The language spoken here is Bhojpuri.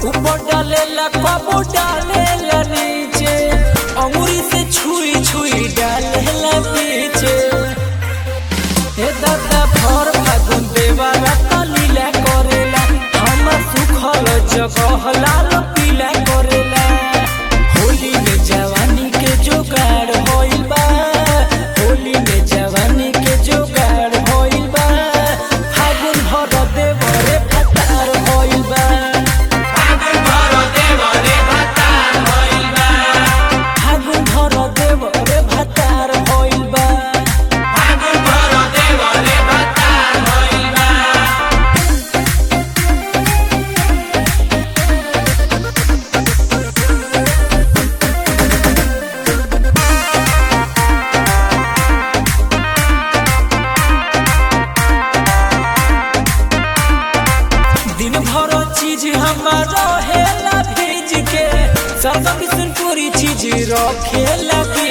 ऊपर डालेला कबो डालेला नीचे अंगुरी से छुई छुई डालेला पीछे हे दादा भर फागुन देवारा तलीला करेला हम सुखल जगह लाल पीला करेला होली में जवानी के जोगाड़ होइल बा होली में जवानी के जोगाड़ होइल बा फागुन भर देवरे फतार होइल बा फागुन भर देवरे फतार होइल बा दिन भर चीज हमारा हेला भेज के सब किस्म पूरी चीज रखेला भेज